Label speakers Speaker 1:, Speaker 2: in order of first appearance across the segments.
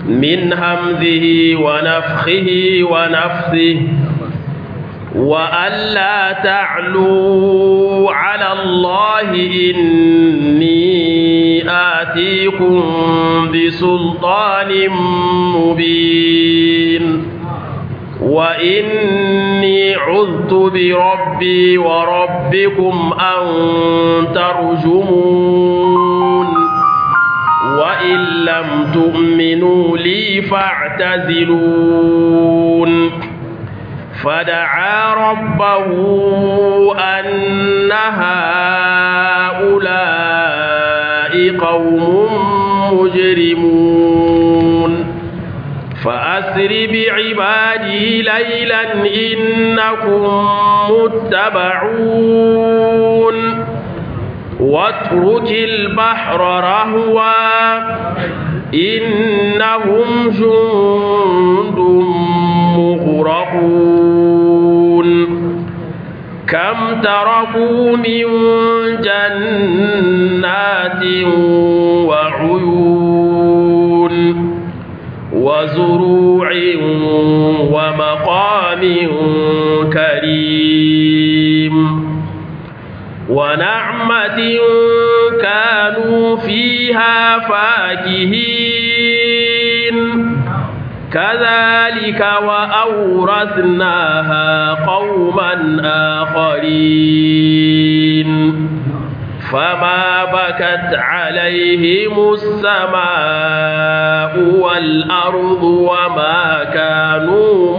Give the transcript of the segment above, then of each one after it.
Speaker 1: من همزه ونفخه ونفثه وألا تعلوا على الله إني آتيكم بسلطان مبين وإني عذت بربي وربكم أن ترجمون وإن لم تؤمنوا لي فاعتزلون فدعا ربه أن هؤلاء قوم مجرمون فأسر بعبادي ليلا إنكم متبعون واترك البحر رهوا إنهم جند مغرقون كم تركوا من جنات وعيون وزروع ومقام كريم ونعمة كانوا فيها فاكهين كذلك وأورثناها قوما آخرين فما بكت عليهم السماء والأرض وما كانوا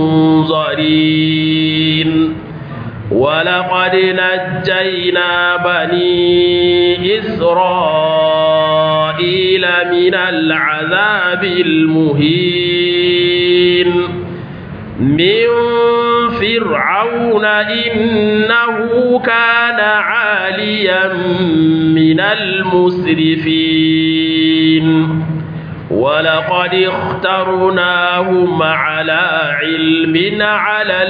Speaker 1: منظرين ولقد نجينا بني إسرائيل من العذاب المهين من فرعون إنه كان عاليا من المسرفين ولقد اخترناهم على علم على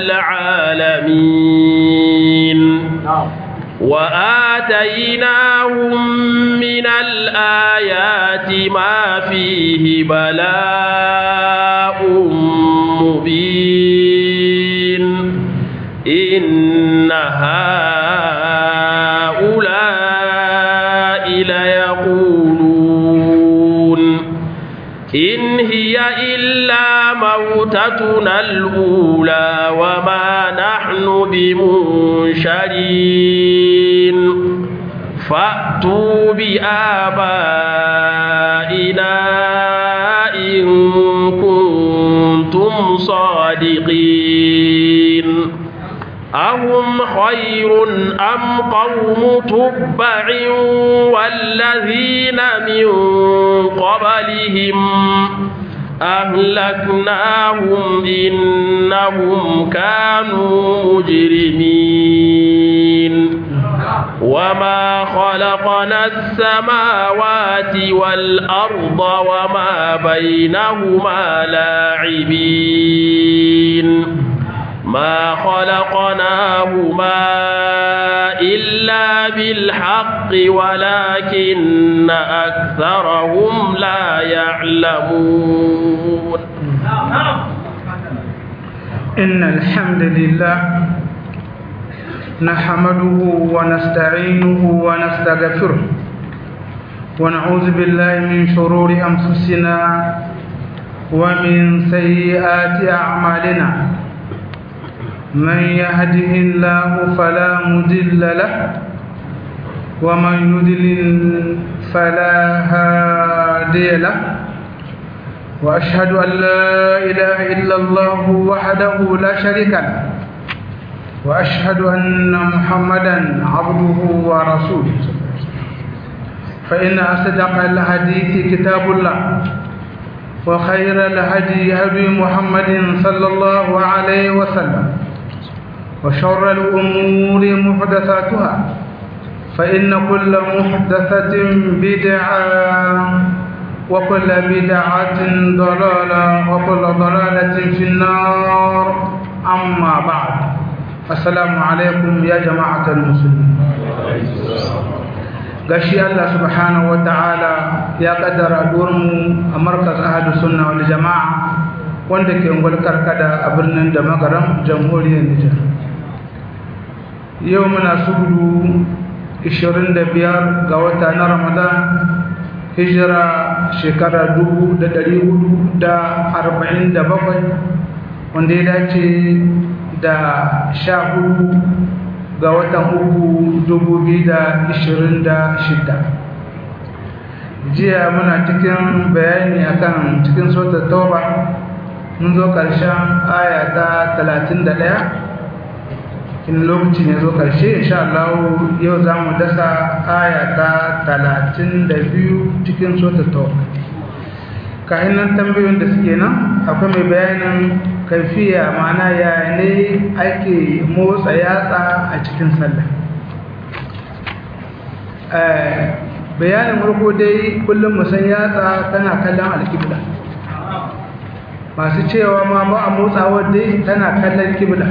Speaker 1: العالمين وآتيناهم من الآيات ما فيه بلاء مبين إن هؤلاء ليقولون إن هي إلا موتتنا الأولى وما نحن بمنشرين فأتوا بآبائنا إن كنتم صادقين أهم خير أم قوم تبع والذين من قبلهم أهلكناهم إنهم كانوا مجرمين وما خلقنا السماوات والأرض وما بينهما لاعبين ما خلقناهما إلا بالحق ولكن أكثرهم لا يعلمون
Speaker 2: إن الحمد لله نحمده ونستعينه ونستغفره ونعوذ بالله من شرور أنفسنا ومن سيئات أعمالنا من يهده الله فلا مضل له ومن يضلل فلا هادي له واشهد ان لا اله الا الله وحده لا شريك له واشهد ان محمدا عبده ورسوله فان اصدق الحديث كتاب الله وخير الهدي هدي محمد صلى الله عليه وسلم وشر الأمور محدثاتها فإن كل محدثة بدعة وكل بدعة ضلالة وكل ضلالة في النار أما بعد السلام عليكم يا جماعة المسلمين gashi Allah subhanahu wa ta'ala ya kaddara mu a markaz ahadu sunna wal jama'a wanda ke ungwal karkada a birnin da magaram jamhuriyar Nijar yau muna sudu 25 ga wata na Ramadan hijira shekara 1447 wanda ya dace da sha hudu ga watan uku dubu biyu da ishirin da shida jiya muna cikin bayani akan cikin sota tauba mun zo ƙarshen aya ta talatin da ɗaya in lokacin ya zo ƙarshe insha Allah yau za mu dasa aya ta talatin da biyu cikin sota tauba kayan nan tambayoyin da suke nan akwai mai bayanin kaifiya mana ya ne ake motsa yatsa a cikin sallah bayanin farko dai kullum musan yatsa tana kallon alkibla masu cewa ma ba a motsawa dai tana kallon kibla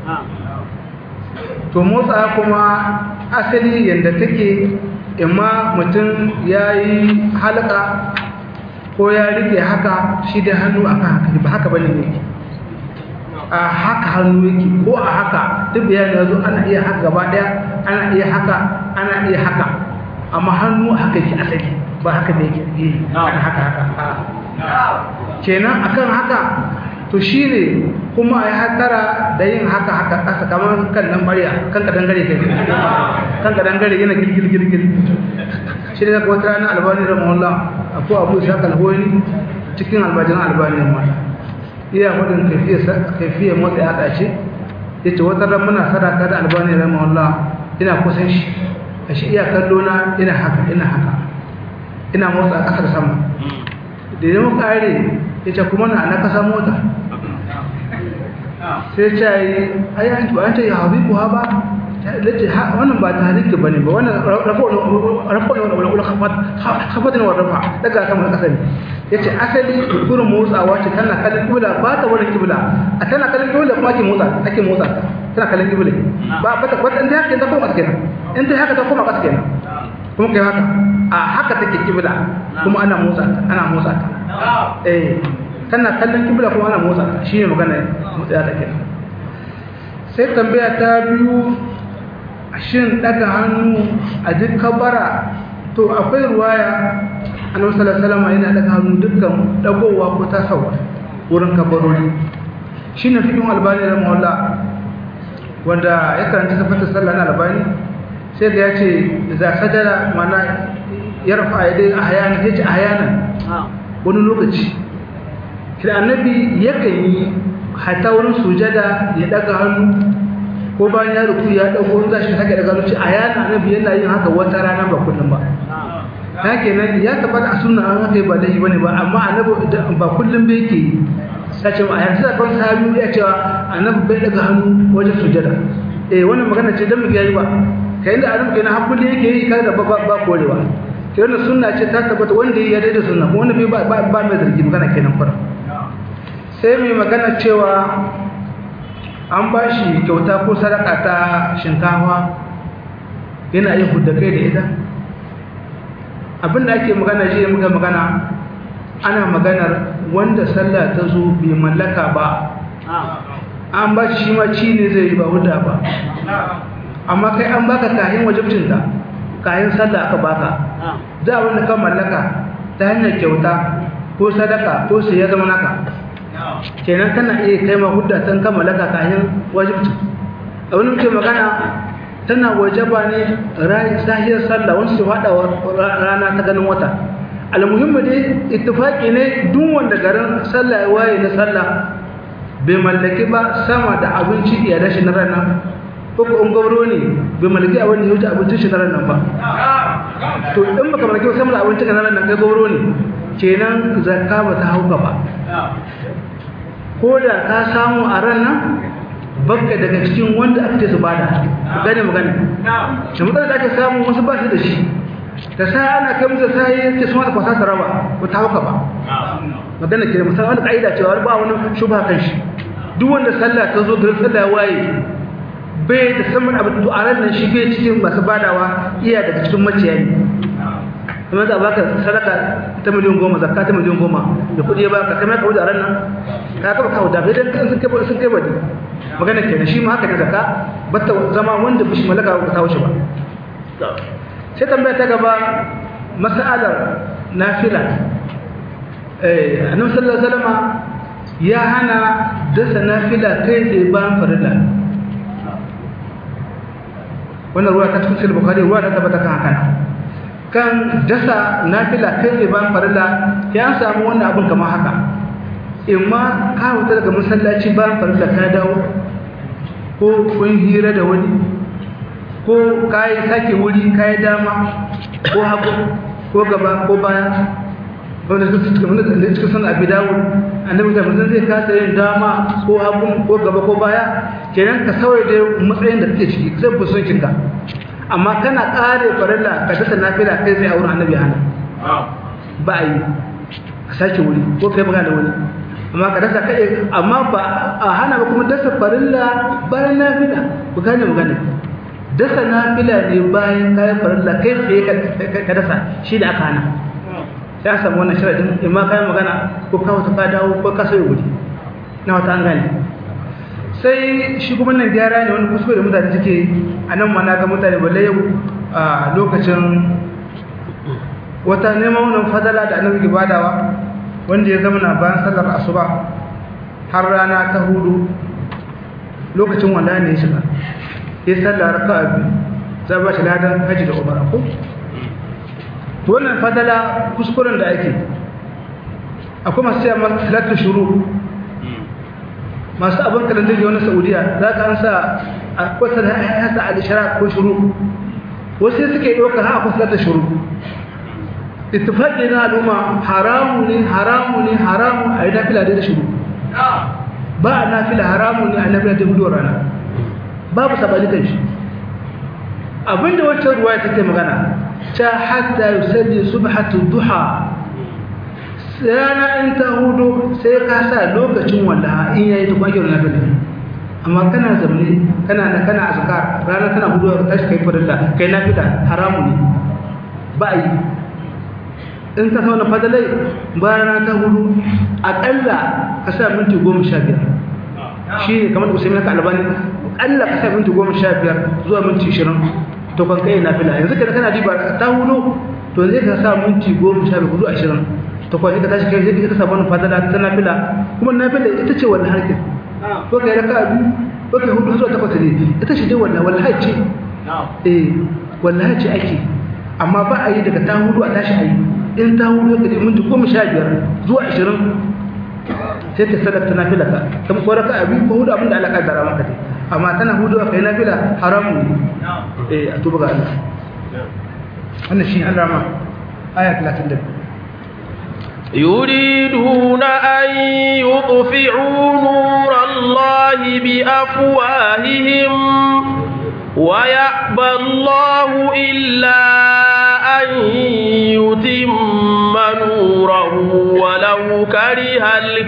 Speaker 2: to motsa kuma asali yadda take imma mutum ya yi halka ko ya rike haka shi da hannu akan haka ba haka bane ne a haka hannu yake ko a haka duk bayani yazo ana iya haka gaba daya ana iya haka ana iya haka amma hannu haka yake asali ba haka da yake eh ana haka haka kenan akan haka to shine kuma ai hatara da yin haka haka kasa kamar kan nan bariya kan ka dangare kai kan ka dangare yana gilgil gilgil shi da wata rana albani rahimahullah abu abu isa kalhoyi cikin albajiran albani mata iya hudun kaifiyar motsa ya ɗace ya ce wata ran muna sadaka da albani rahimahullah ina kusan shi a shi iya kallo na ina haka ina haka ina motsa a ƙasar sama da yi muka are ya ce kuma na na kasa mota sai ce yi ayyanci ba an ce ya habibu ha ba lace wannan ba tariki ba ne ba wannan rafon wani hafatin wa rafa daga sama na ƙasa ne ya ce asali gurin motsawa ce tana kallon kibla ba ta wani kibla a tana kallon kibla kuma ake motsa ake motsa tana kallon kibla ba ba ta wata inda haka ta koma ƙasa kenan in ta haka ta koma ƙasa kenan kuma kai haka a haka take kibla kuma ana motsa ta ana motsa ta eh tana kallon kibla kuma ana motsa ta shine magana motsa ta kenan sai tambaya ta biyu shin daga hannu a duk kabara to akwai ruwaya annabi sallallahu alaihi wasallam yana daga hannu dukkan dagowa ko tasawa wurin kabarori shine fikin albani rahimahullah wanda ya karanta sifatu sallah na albani sai da yace za sajada mana yarfa yadai ahyana yace ahyana wani lokaci kira annabi yakan yi hatta wurin sujada ya daga hannu ko bayan ya ruku ya dauko in zashi sake daga zuci a yana annabi yana yin haka wata rana ba kullum ba ta kenan ya tabbata a sunna an haka ba dai bane ba amma annabi ba kullum bai yake sace a yanzu da kan sahabi ya cewa annabi bai daga hannu wajen sujada eh wannan magana ce dan mu yayi ba kai inda annabi kenan har kullum yake yi kada ba ba korewa kai wannan sunna ce ta tabbata wanda ya yarda da sunna ko wanda bai ba ba mai zargi magana kenan fara sai mai magana cewa an ba shi kyauta ko sadaka ta shinkawa yana yin hudda kai da ita abinda ake magana shi muka magana ana maganar wanda sallah ta zo bai mallaka ba an ba shi ma ci ne zai yi ba hudda ba amma kai an baka kayan wajibcinta kayan sallah aka baka za a wanda ka mallaka ta hanyar kyauta ko sadaka ko sai ya zama naka kenan kana iya kai ma hudda tan kammala ka kayan wajibci a wani muke magana tana wajaba ne sahiyar sallah wani su faɗa rana ta ganin wata almuhimmi dai ittifaqi ne duk wanda garin sallah ya waye na sallah bai mallaki ba sama da abinci iya dashi na ranar ko ko in gabro ne bai mallaki abin da ya wuce abincin shi na ranar ba to in baka mallaki ba sama da abincin ka na ranar kai gabro ne kenan zakka ba ta hauka ba ko da ka samu a ranar bakka daga cikin wanda aka ce su bada gane magana da mutane da ake samu wasu ba shi da shi da sa ana kai musu sai ya ce sun wani kwasa raba ba ta hauka ba magana ke musamman wani ka'ida cewa ba wani shubha kan shi duk wanda sallah ta zo garin sallah waye bai da saman abin to a ranar shi bai cikin masu badawa iya daga cikin maciyayi kuma za a baka sadaka ta miliyan goma zakka ta miliyan goma da kuɗi ya baka kai ma ka wuce a ranar ka kaba kawo da bai dan sun kai sun kai bane magana kenan shi ma haka ne zakka batta zama wanda bishi malaka ba ta wuce ba sai tambaya ta gaba mas'alar nafila eh annabi sallallahu alaihi wasallam ya hana dasa nafila kai tsaye bayan farilla wannan ruwa ta cikin sahih bukhari ruwa ta tabbata kan haka kan dasa nafila kai tsaye bayan farilla ya an samu wannan abin kamar haka imma ka wuta daga masallaci bayan farilla ka dawo ko kun hira da wani ko kayi sake wuri kayi dama ko hagu ko gaba ko baya wanda suka san abi dawo annabi da mutum zai kasa yin dama ko hagu ko gaba ko baya kenan ka sauya da matsayin da kake ciki zai fi son kinka amma kana kare farilla ka dasa nafila kai sai a wurin annabi hana ba a yi ka sake wuri ko kai magana da wani amma ka dasa kai amma ba a hana ba kuma dasa farilla bayan nafila ku gane magana dasa nafila ne bayan kayan farilla kai tsaye ka dasa shi da aka hana ya samu wannan sharadin in ma kayan magana ko kawo ta ka dawo ko ka sauya wuri na wata an gane sai shi kuma nan gyara ne wani kuskure da mutane suke a nan ma na ga mutane balle yau a lokacin wata neman wannan fadala da annabi ke badawa wanda ya zama na bayan sallar asuba har rana ta hudu lokacin wanda ne ya shiga ya sallar raka'a biyu za ba shi ladan haji da umara ko to wannan fadala kuskuren da ake akwai masu cewa masu salatu shuru masu abin kalandar da wani saudiya za ka an sa a kwata da ya sa alishara ko shuru wasu suke ɗaukar ha akwai salatu shuru ittifaƙi na al'umma haramu ne haramu ne haramu a yi nafila da shuru ba a nafila haramu ne a nafila da gudu rana babu sabani kan shi abinda wancan ruwa ya take magana ta hatta yusalli subhatu duha rana in ta hudu sai ka sa lokacin wallaha in yayi ta kwakiyar nafila amma kana zamne kana da kana azkar rana tana hudu ka tashi kai farilla kai nafila haramu ne ba yi in ka sauna fadalai bayan ta hudu aƙalla ka sa minti goma sha biyar shi ne kamar usaimi na albani aƙalla ka sa minti goma sha biyar zuwa minti ishirin to kan kai na fila yanzu kada kana diba ta hudu to zai ka sa minti goma sha biyar zuwa ashirin to kwan ka tashi kai zai ka samu wani fadala ta nafila kuma nafila ita ce wannan harkin ko kai raka biyu ko kai hudu zuwa takwas ne ita ce dai wannan wallahi ce eh wallahi ce ake amma ba a yi daga ta hudu a tashi a yi in ta hudu ka minti goma sha biyar zuwa ashirin sai ka sadar ta nafila ka ta ko raka abi ko hudu abinda Allah kaddara maka dai amma tana hudu ka yi nafila haramu ne eh a tuba ga Allah wannan shi Allah ma aya 32
Speaker 1: يريدون أن يطفئوا نور الله بأفواههم ويأبى الله إلا أن يتم نوره ولو كره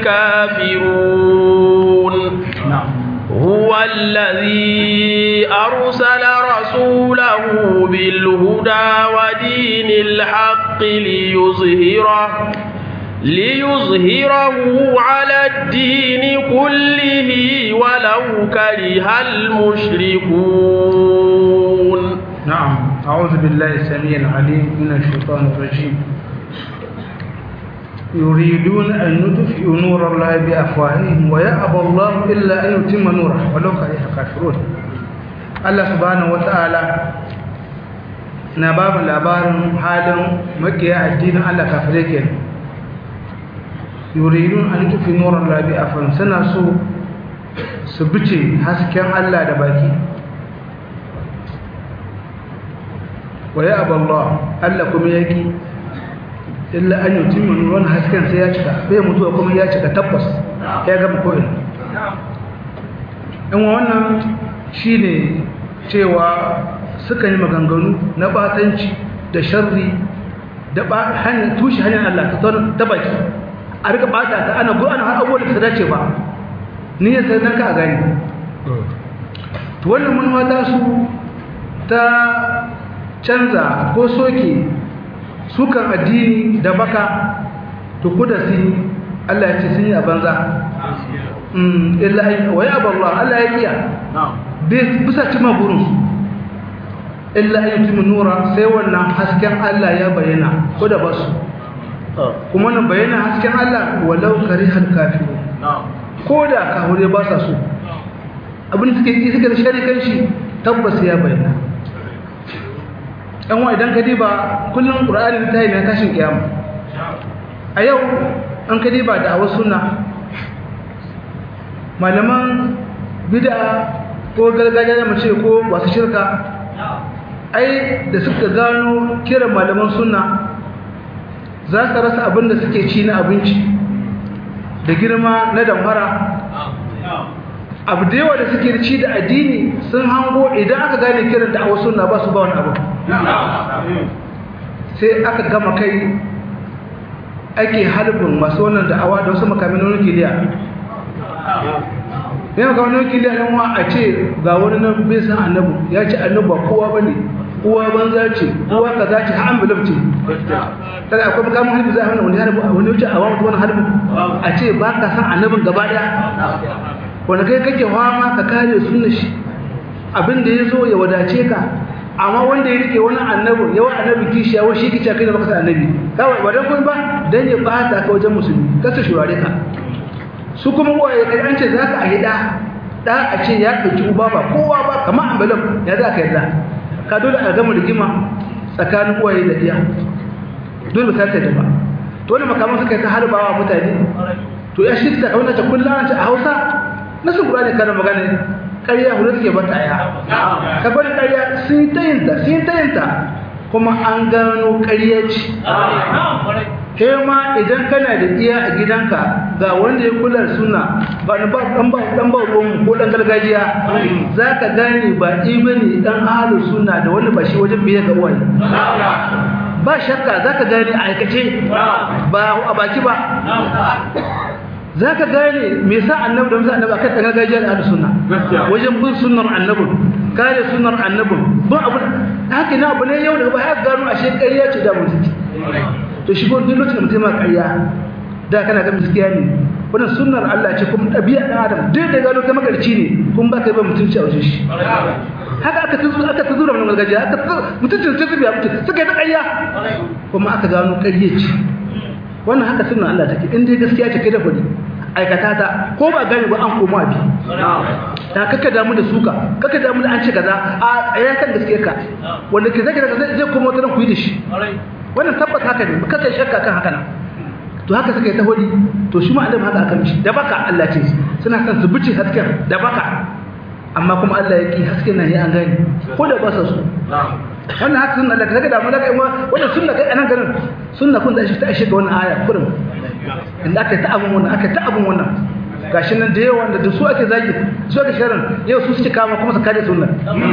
Speaker 1: الكافرون هو الذي أرسل رسوله بالهدى ودين الحق ليظهره ليظهره على الدين كله ولو كره المشركون
Speaker 2: نعم أعوذ بالله السميع العليم من الشيطان الرجيم يريدون أن يطفئوا نور الله بأفواههم ويأبى الله إلا أن يتم نوره ولو كره الكافرون الله سبحانه وتعالى na babu labarin halin makiya addinin Allah kafirai kenan yuridun an tufi nuran labi afan suna so su bice hasken Allah da baki wa ya aballah Allah kuma yaki illa an yi timma nuran hasken sai ya cika bai mutuwa kuma ya cika tabbas ya gama ko'in in wannan shi ne cewa suka yi maganganu na batanci da sharri da hanyar tushe hanyar Allah ta baki a rika bata ta ana go ana har abubuwan da ta dace ba ni ya sai nan ka gani to wannan manuwa ta su ta canza ko soke sukan addini da baka to kuda sun Allah ya ce sun yi a banza illa ai wa ya Allah Allah ya kiya bisa cima burin illa ay yutimmu nura sai wannan hasken Allah ya bayyana ko da basu kuma nan bayyana hasken Allah walau karihal kafirun ko da kahure ba sa so abin da suke yi suke da sharikan shi tabbas ya bayyana ɗan wa idan ka diba kullum ƙur'ani ta yi na tashin kiyama a yau an ka diba da awa suna malaman bida ko gargajiya da mace ko wasu shirka ai da suka gano kiran malaman suna za su rasa abin da suke ci na abinci da girma na damfara abu da yawa da suke ci da addini sun hango idan aka gane kiran da a wasu na ba su ba wani abu sai aka gama kai ake halibin masu wannan da'awa da wasu makamin nukiliya ne makamin nukiliya yan wa a ce ga wani nan bai san annabu ya ce annabu ba kowa ba ne uwa banza ce uwa kaza ce ha envelope ce kada akwai makamin halibin za a wani wani wani wuce a wani wani halibin a ce ba ka san annabin gaba daya wanda kai kake fama ka kare sunna shi abin da ya zo ya wadace ka amma wanda ya rike wani annabi yawa annabi kishi yawa shi kice kai da baka san annabi kawai ba dan kun ba dan ya bata ka wajen musulmi kasa shurare ka su kuma uwaye kai an ce zaka a hida da a ce ya dauki uba ba kowa ba kamar ambalam ya za ka yarda ka dole a gama rigima tsakanin uwaye da iya dole ka ta ba to wannan makaman suka yi ta harbawa mutane to ya shi ta kauna ta kullum a Hausa nasu Qur'ani kana magana ƙarya hudu take bata ya ka bari ƙarya sun ta yinta sun ta yinta kuma an gano ƙarya ce kai ma idan kana da iya a gidanka ga wanda ya kula suna ba na dan ba dan ba ruwan ko dan gargajiya zaka gane ba ibani dan ahlu sunna da wanda ba shi wajen biye ga uwaye ba shakka zaka gane a aikace ba a baki ba za ka gane me sa annabi da musa annabi akan gargajiyar da sunna wajen bin sunnar annabi kare sunnar annabi bin abu haka na abu ne yau da ba ya gano ashe ƙarya ce da mutunci to shi duk lokacin da mutum ma ƙarya da kana ga gaskiya ne wannan sunnar Allah ce kuma ɗabi'a ɗan adam duk da gano kai magarci ne kun ba kai ba mutunci a wajen shi haka aka tuzu aka tuzu da gargajiya aka mutuncin sai zubiya mutum suka yi ta ƙarya kuma aka gano ƙarya ce wannan haka sunna Allah take in dai gaskiya ce kai da fadi aikata ta ko ba gane ba an koma bi ta kaka damu da suka kaka damu da an ce kaza a tsaya kan gaskiya ka wanda ke zai zai zai koma wata ku yi da shi wannan tabbata haka ne kaka shakka kan haka nan to haka suka yi ta hodi to shi ma annabi haka aka mishi da baka Allah ce suna son su bice hasken da baka amma kuma Allah ya ki hasken nan ya an gane ko da ba sa su wannan haka sunna Allah kaga da mu daga wannan sunna kai anan garin sunna kun da shi ta ashe ga wannan aya kurin inda aka ta abun wannan aka ta abun wannan gashi nan da yawa da su ake zagi su ake sharan yau su suke kama kuma su kare sunna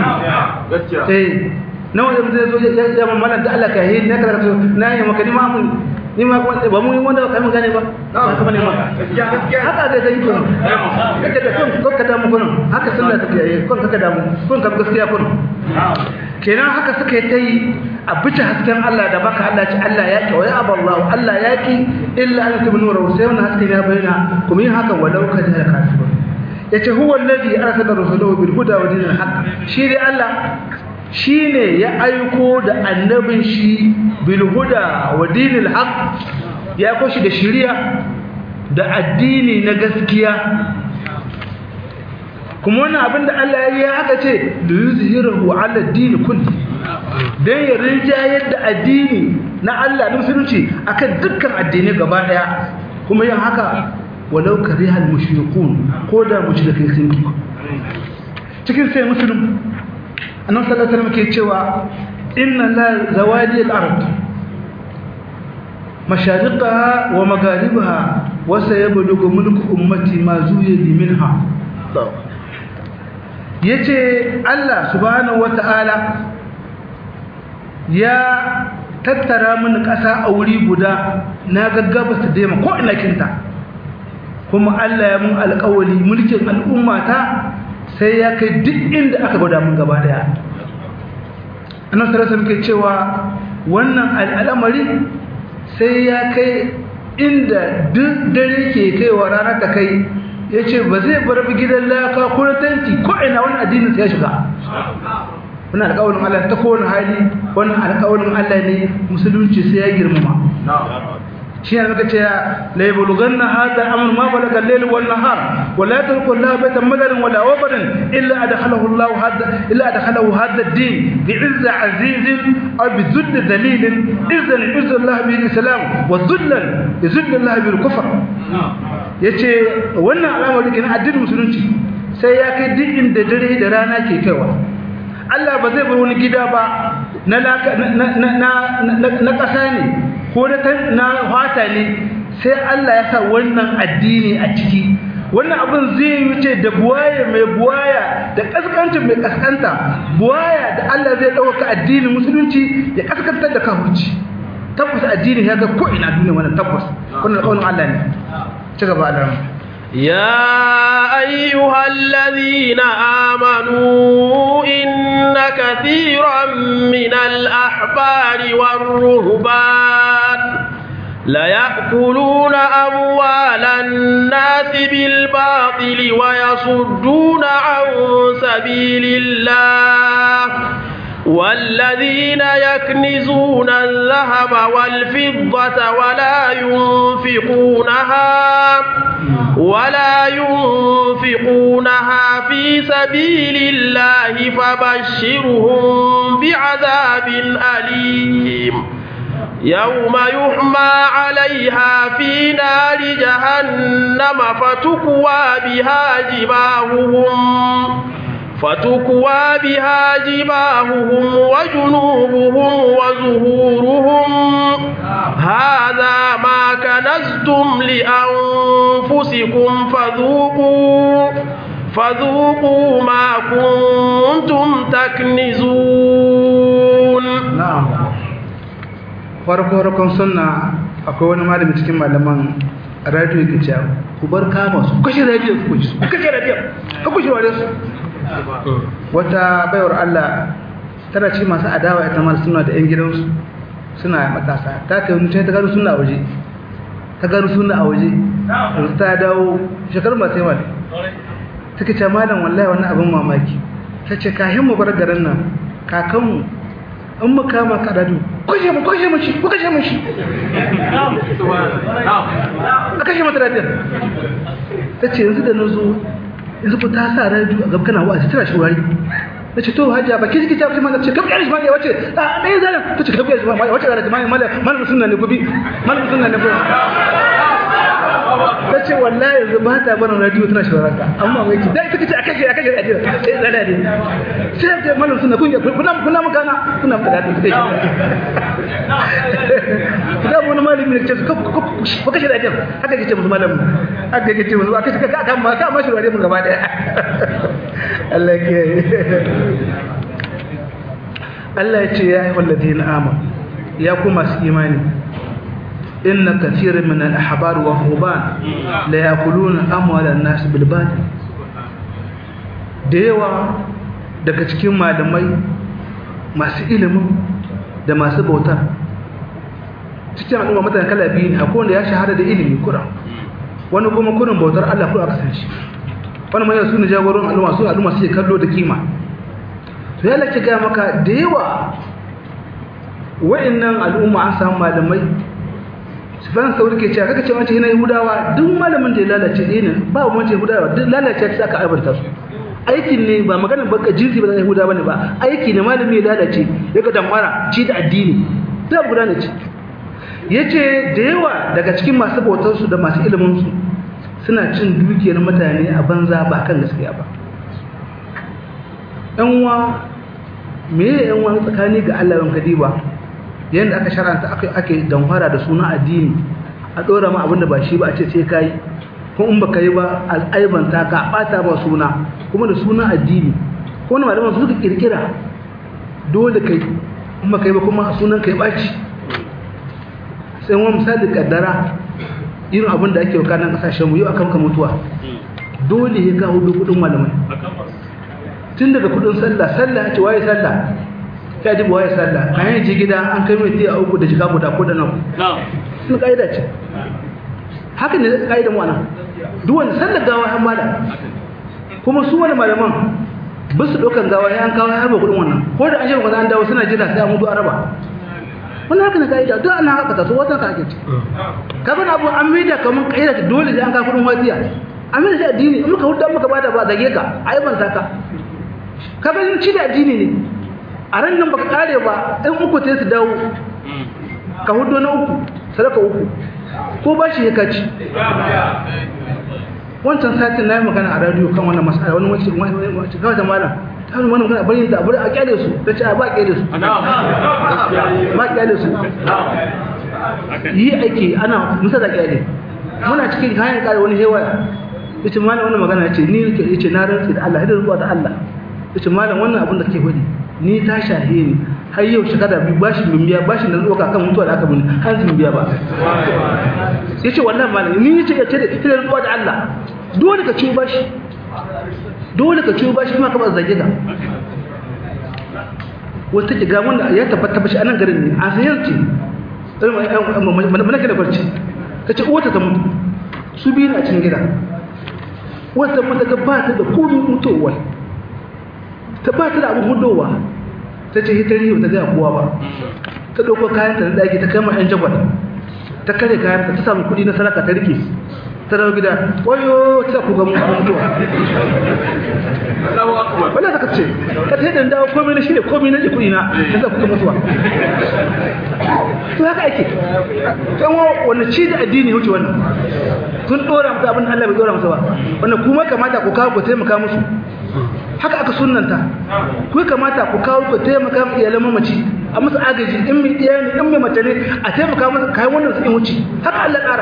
Speaker 2: eh na wanda zai zo ya ya mamala da Allah ka yi ne ka na yi maka ni ma mun ni ma ba mu yi wanda ba kai mun gane ba ba kuma ne ma haka da zai kun kake da kun ko ka damu kun haka sunna take yi kun kaka damu kun ka gaskiya kun kenan haka suka yi ta yi a bice hasken Allah da baka Allah ce Allah ya ki wa ya aballahu Allah ya ki illa an tubnu nuru sai wannan hasken ya bayyana kuma yin haka walau ka da kafir yace huwa alladhi arsala rasulahu bil huda wa dinil haqq shi dai Allah shine ya aiko da annabin shi bil huda wa dinil haqq ya aiko shi da shari'a da addini na gaskiya kuma wannan abin da Allah ya yi haka ce da yuzhirahu ala ad-din kulli dan ya rinjayar da addini na Allah na musulunci akan dukkan addinai gaba daya kuma yin haka walau karihal mushrikun ko da mushrikai sun ki cikin sai musulun annabi sallallahu alaihi wasallam ke cewa inna la zawadi al-ard mashariqaha wa magharibaha wa sayablugu mulku ummati ma zuyi minha yace Allah subhanahu wata'ala ya tattara mini ƙasa a wuri guda na gaggaba su daima ko ina kinta kuma Allah ya mun alƙawali mulkin al'ummata sai ya kai duk inda aka gwada mun gaba daya annan sarasa muke cewa wannan al'amari sai ya kai inda duk dare ke kaiwa rana ta kai ya ce ba zai bar gidan laka ko na tanti ko ina wani addinin sai ya shiga wani alƙawarin Allah ta kowane hali wani alƙawarin Allah ne musulunci sai ya girmama shi ne muka ce la yabluganna hadha al-amr ma balaga al-layl wal nahar wa la tarku Allah baytan madarin wala wabarin illa adkhalahu Allah hadha illa adkhalahu hadha ad-din bi 'izz 'aziz aw bi dhull dhalil izzan izz Allah bi al-islam wa dhullan izz Allah bi al-kufr yace wannan al'amari kenan addinin musulunci sai ya kai duk inda dare da rana ke kaiwa Allah ba zai bar wani gida ba na na ƙasa ne ko na fata ne sai Allah ya sa wannan addini a ciki wannan abin zai yi wuce da buwaya mai buwaya da kaskancin mai kaskanta buwaya da Allah zai ɗauka addinin musulunci ya kaskantar da kafirci tabbas addini ya ga ko ina duniya wannan tabbas wannan alƙawarin Allah ne ci gaba da
Speaker 1: يا أيها الذين آمنوا إن كثيرا من الأحبار والرهبان ليأكلون أموال الناس بالباطل ويصدون عن سبيل الله والذين يكنزون الذهب والفضة ولا ينفقونها ولا ينفقونها في سبيل الله فبشرهم بعذاب أليم يوم يحمى عليها في نار جهنم فتكوى بها جباههم فتكوى بها جباههم وجنوبهم وزهورهم هذا ما كنزتم لأنفسكم فذوقوا فذوقوا ما كنتم تكنزون
Speaker 2: نعم farko-farkon sunna akwai wani malami cikin malaman radio ke cewa ku bar kama su kashe radio ku kashe ku kashe radio ku kashe radio su wata baiwar Allah tana ci masu adawa ita ma suna da 'yan gidansu suna matasa ta kai wani ta gano suna a waje ta gano suna a waje yanzu ta dawo shekaru masu yawa ne take ce malam wallahi wannan abin mamaki ta ce kahin mu bar garin nan kakanmu in mu kama kadadu kushe mu kushe mu shi ku kashe mu shi a kashe mata radiyar ta ce yanzu da na zo yanzu ku ta sa radiyo a gabkana wa'azi tana shurari na ce to hajiya ba ke jiki ta fi mana ce kafin yaris maliya wace a ɗaya zanen ta ce kafin yaris maliya wace zanen maliya maliya maliya suna ne gobe maliya suna ne gobe ta ce wallahi yanzu ba ta barin radiyo tana shurari ka amma mai ki dai ta ce a kashe a kashe radiyo sai zana ne sai ta maliya suna kun kuna kuna magana kuna magana ta kai da wani malami ne ce ku kashe radiyo haka ke ce musu malamu haka ke ce musu aka ce ka kama ka ma shurari mun gaba daya Allah ke Allah ya ce ya yi wallazi na ama ya ku masu imani inna kathirin min al-ahbar wa huban la yakuluna amwalan nas bil batil da yawa daga cikin malamai masu ilimin da masu bautar cikin al'umma mutane kala biyu ne akwai wanda ya shahara da ilimi kuran wani kuma kurin bautar Allah kuma aka san shi wani mai su ne jagoron al'umma su al'umma suke kallo da kima to ya lake gaya maka da yawa wa'annan al'umma an samu malamai sufyan sauri ke cewa kaka ce wancan yana yahudawa duk malamin da ya lalace ɗaya ne ba wancan yahudawa duk lalace ta aka aibanta su aikin ne ba magana baka jinsi ba na yahudawa ne ba aiki ne malami ya lalace ya ga damara ci da addini da guda ne ce ya ce da yawa daga cikin masu bautarsu da masu iliminsu suna cin dukiyar mutane a banza ba kan gaskiya ba yanwa me ya yanwa tsakani ga Allah yan kadiba yadda aka sharanta ake damfara da suna addini a ɗora ma abinda ba shi ba a ce sai ka yi ko in baka yi ba al'aibanta ka ɓata ba suna kuma da suna addini ko wani malaman su suka kirkira dole kai in baka yi ba kuma sunan kai ɓaci sai wani misali kaddara irin abin da ake waka nan kasashenmu yau aka maka mutuwa dole ya kawo kudin malamai tun daga kudin sallah sallah ya ce waye sallah ya duba waye sallah kan yi ji gida an kai mai tiya uku da jika guda ko da nan sun ka'ida ce haka ne ka'idan wannan duk wanda sallar gawa ya mala kuma su wani malaman ba su ɗaukan gawa ya an kawo ya harba kudin wannan ko da an shi an dawo suna jira sai an mutu araba wannan haka ne ka'ida duk ana haka ta so wata ka ake ce ka bana abu an maida kamar ka'ida ta dole sai an kawo kudin wasiya an maida shi addini in muka hudu muka bada ba zage ka a yi banta ka ka ga ci da addini ne a ran nan baka kare ba in uku sai su dawo ka hudu na uku sadaka uku ko ba shi ya kaci wancan satin na yi magana a radio kan wannan masala wani wacce wacce kawai da malam ta wani magana bari da abu a kyale su ta ce a ba kyale su ba kyale su yi aiki ana musa da kyale muna cikin kayan kare wani hewaya ya ce malam wannan magana ya ce ni ya ce na rantsi da Allah idan zuwa da Allah ya ce malam wannan abin da kake faɗi ni ta shahe ni har yau shekara biyu bashin lumbiya bashin da zuwa kan mutuwa da aka muni har zin biya ba ya ce wallahi malam ni ya ce ya ce da zuwa da Allah dole ka ciwo bashi dole ka ciwo bashi kuma ka ba zage ga wata ke ga wanda ya tabbata bashi a nan garin ne a sayar ce mana da barci ta ce uwata ta mutu su biyu a cikin gida wata mata ga ba ta da komin mutuwa ta ba ta da abin hudowa ta ce hitari ba ta gaya kowa ba ta ɗauko kayan ta na ɗaki ta kama ‘yan jagwal ta kare kayan ta samu kuɗi na sadaka ta rike ta dawo gida wayo ta ku ga mutuwa wala ta kace ka ta yadda dawo komai na shirya komai na kuɗi na ta sa ku ga mutuwa to haka ake kan wani ci da addini wuce wannan kun dora musu abin Allah bai dora musu ba wannan kuma kamata ku kawo ku taimaka musu haka aka sunnanta ku kamata ku kawo ku taimaka mu iyalan mamaci a musu agaji in mai iya ne in mai mace ne a taimaka musu kayan wannan su in wuce haka Allah ƙara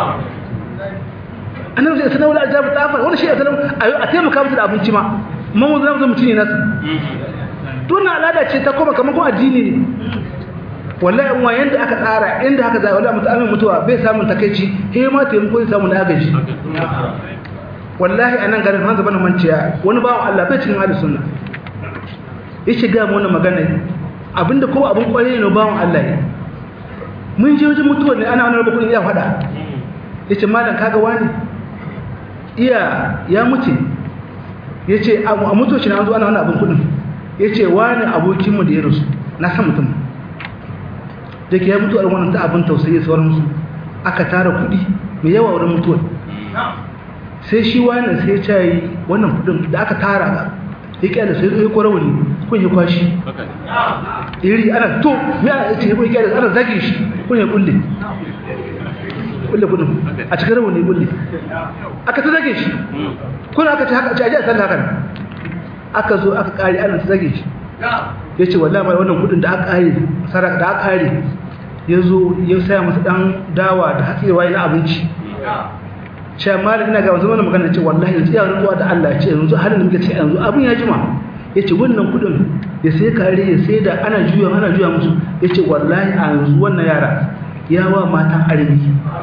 Speaker 2: annabi sai sanar da ajabu tafar wannan shi ya sanar a taimaka musu da abinci ma mamu zama musu mutune nasu to na al'ada ce ta koma kamar ko addini ne wallahi in wayan da aka tsara inda haka zai wallahi mutumin mutuwa bai samun takeici he ma taimako zai samu na agaji wallahi a nan garin hanzu bana manciya wani bawan Allah bai cikin ahli sunna ya shiga mu wannan magana abinda ko abin kwarai ne bawan Allah ne mun je wajen mutuwar ne ana wani rubutun iya fada yace malam kaga wani iya ya mutu yace a mutuwar shi na an zo ana wani abin kudin yace wani abokin mu da ya rasu na san mutum da ke ya mutu a wannan ta abin tausayi sauransu aka tara kudi mai yawa wurin mutuwar sai shi wani sai ya yi wannan kudin da aka tara ga ya kyala sai ya kwara wani kun ya kwashi iri ana to mai ana ce ya kyala ana zage shi kun ya kulle kulle kudin a cikin rawani kulle aka ta zage shi kun aka ce haka ce aji a sallah haka aka zo aka kare ana ta zage shi ya ce wallahi mai wannan kudin da aka kare saraka da aka kare ya zo ya saya masa dan dawa da hatsi na abinci cewa malam ina ga wanzu mana magana ce wallahi yanzu ya rubuwa da Allah ce yanzu halin da muke ce yanzu abin ya jima yace wannan kudin ya sai kare ya sai da ana juya ana juya musu yace wallahi a yanzu wannan yara ya wa matan armi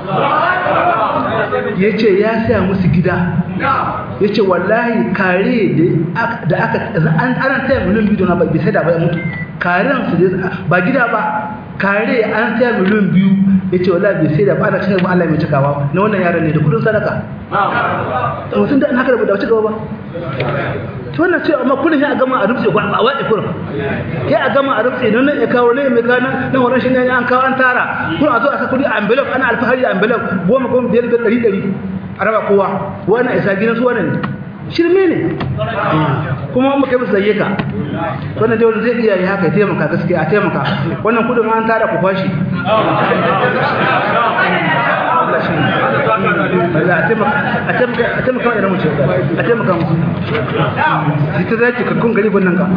Speaker 2: yace ya saya musu gida yace wallahi kare da aka an ana taya miliyan biyu na bai sai da ba ya mutu karen su ba gida ba kare an taya miliyan biyu ya ce wala bai sai da ba ana cikin Allah mai cikawa na wannan yaran ne da kudin sadaka mutum da an haka da ba cikawa ba to wannan ce amma kudin ya gama a rubce a waɗe kurin ya a gama a rubce nan ya kawo ne mai kana nan wannan shi ne an kawo an tara kun a zo a sa kudi a envelope ana alfahari a envelope goma goma biyar biyar ɗari ɗari a raba kowa wannan isa gidan su wannan shirme ne kuma mu kai musu zage ka wannan dai wanda zai iya yi haka ya taimaka gaskiya a taimaka wannan kudin an tara ku fashi a taimaka idan mutu a taimaka musu ita za ki kakkun gari nan ka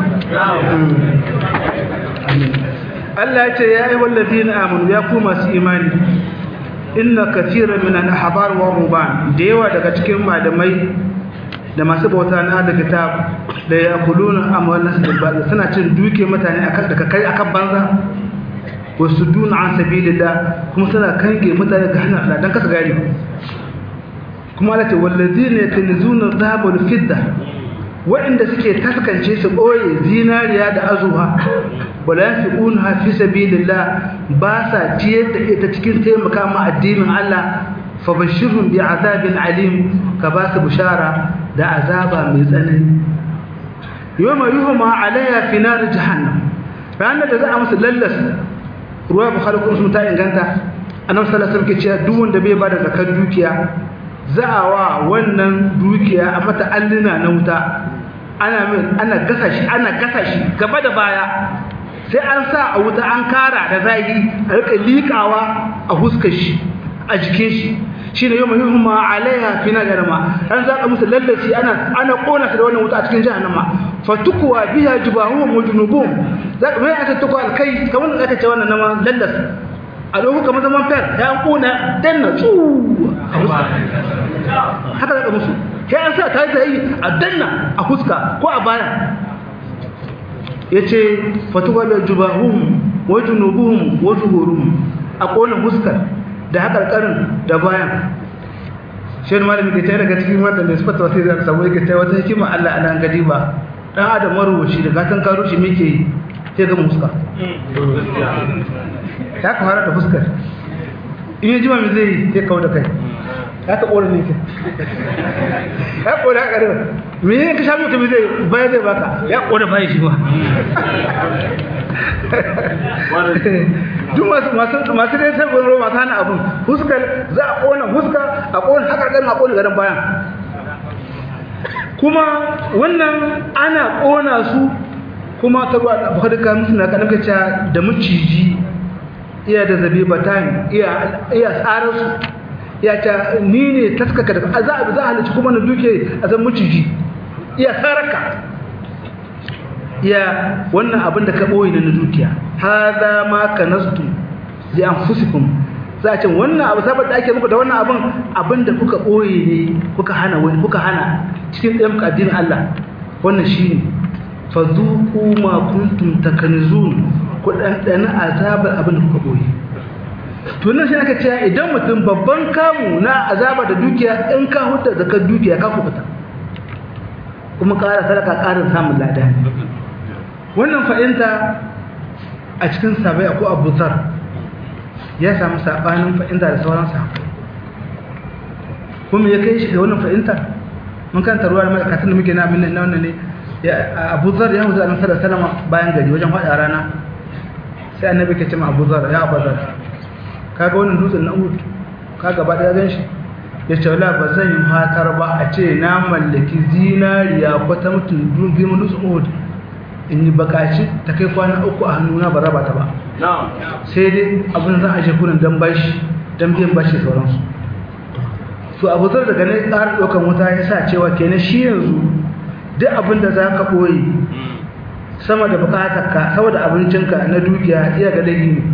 Speaker 2: Allah ya ce ya yi wallafi na amonu ya ku masu imani inna kafiran min al-ahbar wa ruban da yawa daga cikin malamai da masu bauta na da kitab da ya kuluna amwal nas bil batil suna cin duke mutane akan da kai akan banza wasu duna an sabilillah kuma suna kange mutane ga hana Allah dan kasa gari kuma Allah ce wallazina yakunzuna dhahaba wal fidda waɗanda suke taskance su ɓoye zinariya da azuha wala yanfiquna fi sabilillah ba sa ciyar da ita cikin taimaka ma addinin Allah fa bashirhum bi azabin alim ka ba su bishara da azaba mai tsanani yawma yuhma alayha fi nar jahannam ranar da za a musu lallas ruwa bukhari kuma sun ta inganta annabi sallallahu alaihi wasallam ke cewa duk wanda bai bada zakar dukiya za a wa wannan dukiya a mata alluna na wuta ana min ana gasa shi ana gasa shi gaba da baya sai an sa a wuta an kara da zahiri a rika liƙawa a huskar shi a jikin shi shi ne yau mai yuhumma alaiha fi na garma ran za ka musu lallaci ana ana kona su da wannan wuta a cikin jahannama fatukuwa biya jubahuhum wa junubum za ka mai aka tukwa alkai kamar da aka ce wannan nama lallas a lokacin kamar zaman fer ya an kona danna tsu a huska haka za ka musu sai an sa ta yi a danna a huska ko a baya ya ce fatuwa biya jubahum wa junubuhum wa zuhurum a kona huskar da haƙarƙarin da bayan shi ne malami ke tare daga cikin wata da sifata wasu zai samu yake tare wata hikima Allah a nan gadi ba dan adam marubuci da gatan karo shi muke yi sai ga muska ya ka fara da fuskar in yi jima mai zai yi sai kawo da kai ya ka ƙora ne ke ya ƙora ya ƙarewa me yin ka shafi mai zai baya zai baka ya ƙora bayan shi ba duk masu masu dai sai gwaro masu hana abin fuskar za a ƙona fuska a ƙona haka ƙarin a ƙona garin bayan kuma wannan ana ƙona su kuma ta ruwa da bukari ka musu na kanin kaca da maciji iya da zabe batan iya tsarar su iya ta ni ne taskaka da za a za a halicci kuma na duke a zan maciji iya tsaraka iya wannan abin da ka ɓoye na dukiya haza ma ka nastu li anfusikum za a ce wannan abu saboda da ake muku da wannan abin abin da kuka ɓoye ne kuka hana wani kuka hana cikin ɗayan addinin Allah wannan shine fadhuqu ma kuntum takanizun ku dan azabar abin da kuka boye to nan shi aka ce idan mutum babban kamu na azaba da dukiya in ka hudda zakar dukiya ka kubuta kuma ƙara sadaka ƙarin samun lada wannan fa'inta a cikin sabai ko Abu Zar ya samu sabanin fa'inta da sauran sahabbai kuma ya kai shi da wannan fa'inta mun kan taruwa da mai da muke na abin nan wannan ne abu zar ya wuce annabi sallallahu alaihi bayan gari wajen hada rana sai annabi ke ce ma abu zar ya abu zar kaga wannan dutsen na uhud ka gaba da gan shi ya ce wala ba zan yi fatar ba a ce na mallaki zinariya ko ta mutum girman dutsen uhud in yi bakaci ta kai kwana uku a hannuna ba raba ta ba sai dai abin zan aje kurin dan bashi dan biyan bashi sauransu to abu zar daga ne ƙara ɗaukan wuta ya sa cewa kenan shi yanzu duk abin da za ka ɓoye sama da bukatarka saboda abincinka na dukiya iya ga laifi ne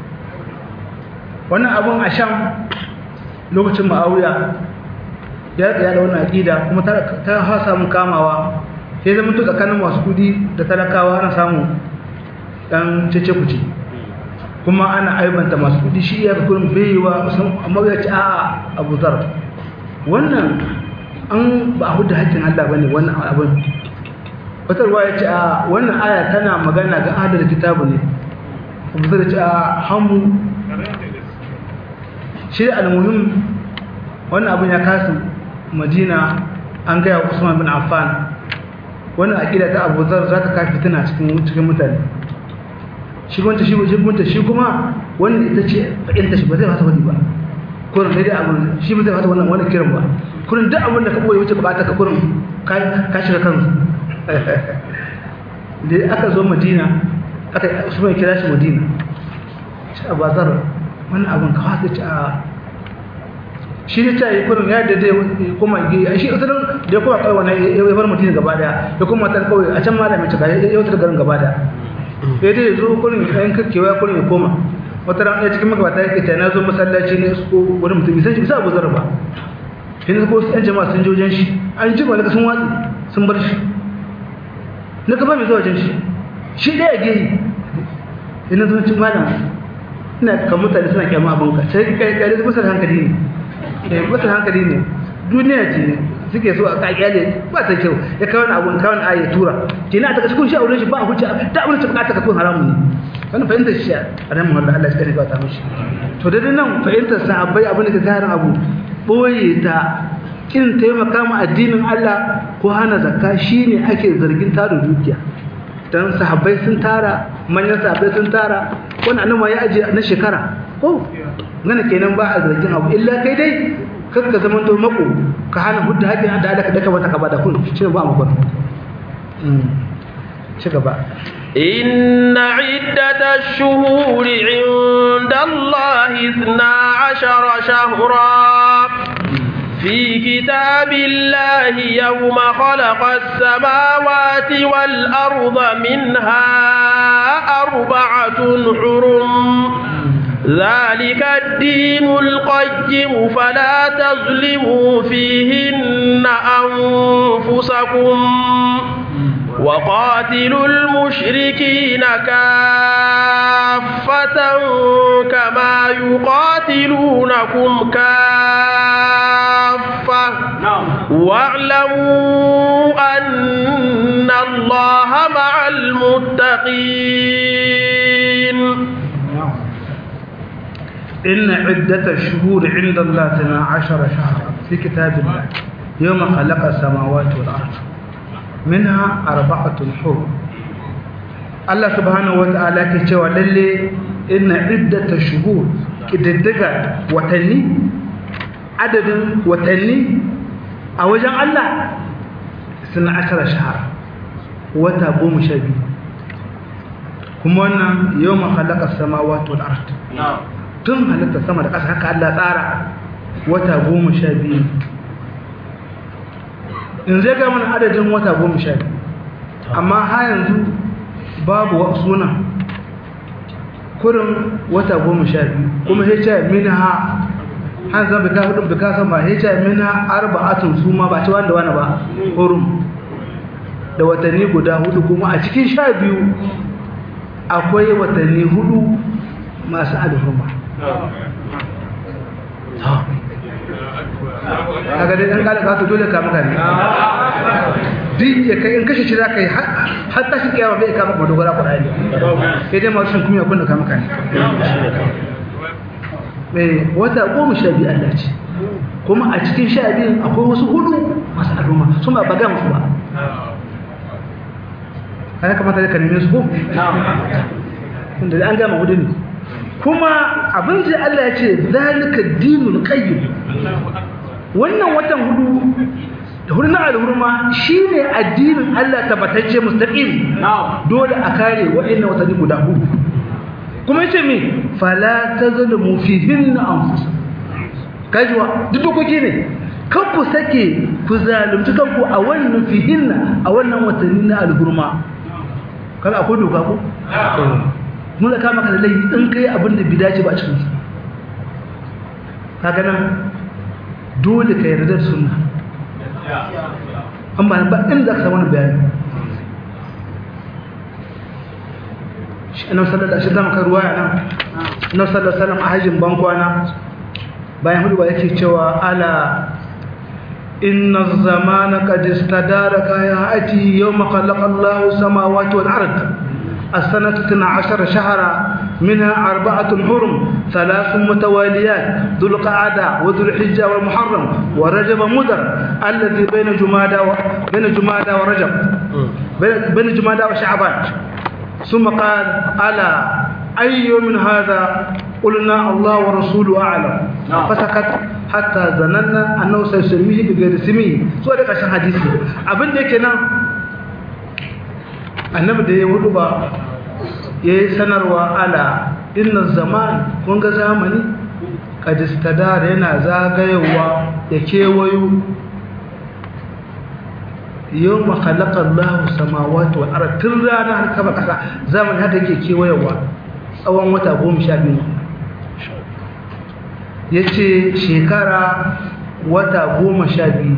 Speaker 2: wannan abin a sham lokacin ma'auya ya tsaya da wannan aƙida kuma ta ha samun kamawa sai zama to tsakanin masu kudi da talakawa ana samu ɗan cece kuce kuma ana aibanta masu kudi shi iya kurin baiwa amma ya ci a abu zar wannan an ba a hudu haƙƙin Allah ba ne wannan abin watarwa ya ce a wannan aya tana magana ga adar kitabu ne abu zai ce a hamu shi almuhim wannan abin ya kasu madina an gaya usman bin affan wannan aƙida ta abu zar za ta kafi tana cikin mutane shi wanta shi wanta shi kuma wannan ita ce fa'inta shi ba zai fasa wani ba kurin sai dai abin shi ba zai fata wannan wani kiran ba kurin duk abin da ka boye wuce bukata ka kurin ka shiga kansu da aka zo madina aka su mai kira shi madina shi a bazar wannan abin ka wata ci a shi ne ta yi kurin ya da zai kuma yi a shi ita da ya kuma kawai wani ya bar madina gaba daya ya kuma ta kawai a can ma da mai cika ya wutar garin gaba daya ya dai zo kurin ya kakkewa ya kurin ya koma wata ran ɗaya cikin magabata yake ta na zo masallaci ne su wani mutum bisa bisa abu zarra ba shi ne ko yan jama'a sun je wajen shi an ji malaka sun watsi sun bar shi na gaba mai zuwa wajen shi shi ɗaya gehi ina zo cin malam ina kan mutane suna kyamma abin ka sai kai kai da basar hankali ne eh basar hankali ne duniya ce suke so a kakiyale ba ta kyau ya kawo abun kawo ayi ya tura kina ta kashi kun shi aure shi ba hujja ta abin da bukata ka kun haramun ne wannan fahimtar shi a ran wallahi Allah ya kare ba ta mishi to da nan fahimtar sahabbai abin da ka tarin abu boye ta kin taimaka ma addinin Allah ko hana zakka shine ake zargin taro dukiya dan sahabbai sun tara manyan sahabbai sun tara wannan annabi ya aje na shekara ko ngana kenan ba a zargin abu illa kai dai kar ka zama to mako ka hana hudda haƙin da Allah ka daka mata ka bada kun shi ba mu ba ci gaba
Speaker 1: إن عدة الشهور عند الله اثنا عشر شهرا في كتاب الله يوم خلق السماوات والأرض منها أربعة حرم ذلك الدين القيم فلا تظلموا فيهن أنفسكم وقاتلوا المشركين كافة كما يقاتلونكم كافة واعلموا أن الله مع المتقين
Speaker 2: إن عدة الشهور عند الله اثنا عشر شهرا في كتاب الله يوم خلق السماوات والأرض منها أربعة حرم الله سبحانه وتعالى كتوى للي إن عدة الشهور كددقة وتني عدد وتني أوجه الله اثنا عشر شهرا وتابوم شبي كما أن يوم خلق السماوات والأرض نعم tun halitta sama da ƙasa haka Allah tsara wata goma sha biyu in zai ga mana adadin wata goma sha biyu amma ha yanzu babu suna kurin wata goma sha biyu kuma ya ce mini ha han zan bika hudun bika san ba ya ce mini ha arba'atun su ma ba ci wanda wani ba hurum da watanni guda hudu kuma a cikin sha biyu akwai watanni hudu masu alhurma kaga dai dan kala ka to dole ka maka ne duk ya kai in kashe shi zaka yi har tashi kiyama bai ka maka dogara Qur'ani sai dai masu kuma kun da ka maka ne eh wata goma sha biyu Allah ce kuma a cikin sha biyun akwai wasu hudu masu al'umma sun ba baga musu ba kana kamata da ka neme su ko tunda an gama hudu ne kuma abin da Allah ya ce zalika dinul qayyim wannan watan hudu da hudu na alhurma shine addinin Allah tabbatacce mustaqim dole a kare wa'annan watanni guda hudu kuma yace me fala tazlimu fihinna anfusakum kajwa duk dokoki ne kan ku sake ku zalunci kanku a wannan fihinna a wannan watanni na alhurma kaga akwai doka ko nuna kama ka da laifi in kai abin da bi dace ba a cikin su kaga nan dole ka yarda sunna an ba ba inda ka samu bayani shi annabi sallallahu alaihi wasallam ka ruwaya nan annabi sallallahu alaihi wasallam a hajjin bankwana bayan hudu ba yake cewa ala inna az-zamana qad istadaraka ya ati yawma khalaqa Allahu samawati wal ardh السنة 12 شهرا منها أربعة حرم ثلاث متواليات ذو القعدة وذو الحجة والمحرم ورجب مدر الذي بين جمادى و... بين جمادى ورجب بين جمادى وشعبان ثم قال ألا أي من هذا قلنا الله ورسوله أعلم فسكت حتى ظننا أنه سيسميه بغير اسمه سؤال عشان حديثي أبن ديكنا annabi da ya hudu ba ya yi sanarwa ala inna zaman kun ga zamani kadistadar yana zagayewa ya kewayo yau makalakar lahu samawati wa ara tun rana har kaba kasa zamani haka yake kewayewa tsawon wata goma sha biyu ya ce shekara wata goma sha biyu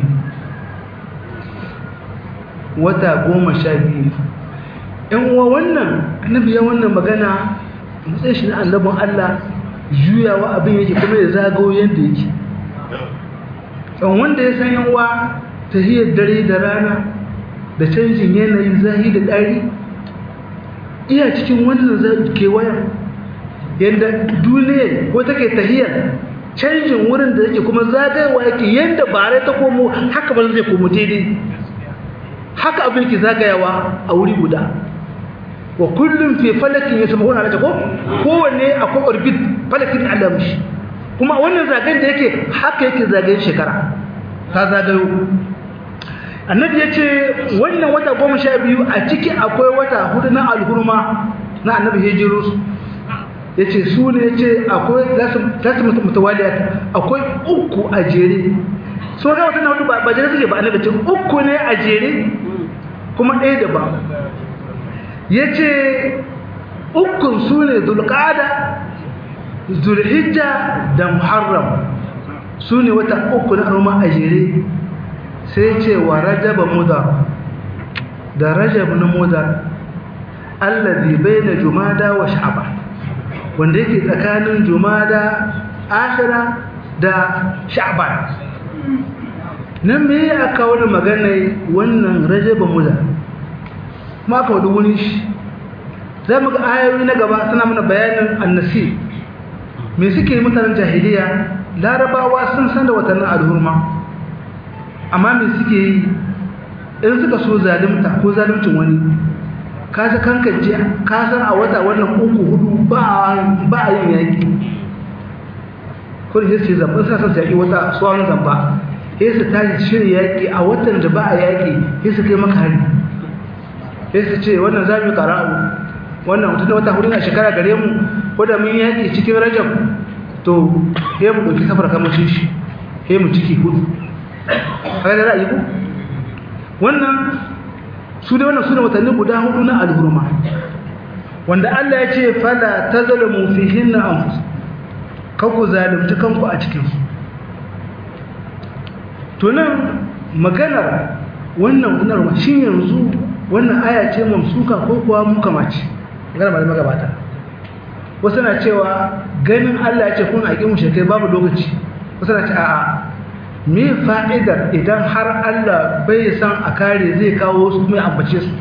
Speaker 2: wata goma sha biyu ‘yan uwa wannan annabi ya wannan magana matsayin shi na annabin Allah juyawa abin yake kuma ya zagawo yadda yake ɗan wanda ya san yanwa tahiyar dare da rana da canjin yanayin zahi da ɗari iya cikin wannan kewayen yadda duniya ko take tahiyar canjin wurin da yake kuma zagayewa yake yadda bare ta komo haka ba zai komo daidai haka abin ke zagayawa a wuri guda wa kullum fi falakin ya sama wani alaƙa ko kowanne akwai orbit falakin alamushi kuma wannan zagayen da yake haka yake zagayen shekara ta zagayo annabi ya ce wannan wata goma sha biyu a ciki akwai wata hudu na alhurma na annabi hijirus ya ce su ne ya ce akwai zasu mutawaliyat akwai uku a jere so ga wata na hudu ba jere suke ba annabi ce uku ne a jere kuma ɗaya da ba ya ce ukun su ne zulƙada zulhijja da muharram su ne wata uku na alhurma a jere sai ce wa rajaba mudar da rajab na mudar allazi baina jumada wa sha'ban wanda yake tsakanin jumada akhira da sha'ban nan me ya aka wani magana wannan rajaba mudar ma ka wani wuni shi za mu ga ayoyi na gaba suna mana bayanin annasi me suke mutanen jahiliya larabawa sun san da watannin alhurma amma me suke yi in suka so zalimta ko zalimcin wani ka ta kankance ka san a wata wannan uku hudu ba a yin yaƙi ko da sai zamba suna son su yaƙi wata tsohon zamba sai su tashi shirya yaƙi a watan da ba a yaƙi sai su kai maka hari sai su ce wannan za mu ƙara'u wannan mutum da wata hudu na shekara gare mu ko da mun yaƙi cikin rajab to sai mu ɗauki safar kamar shi sai mu ciki hudu haka da ra'ayi ko wannan su da wannan su ne watanni guda hudu na alhurma wanda Allah ya ce fala tazalamu fihinna anfus kanku zalunci kanku a cikin su to nan maganar wannan gunar shin yanzu wannan aya ce mamsuka ko kuwa muka mace magana malama gabata wasu na cewa ganin Allah ya ce kun aƙi mu shekai babu lokaci wasu na ce a'a me fa'idar idan har Allah bai san a kare zai kawo su kuma ambace su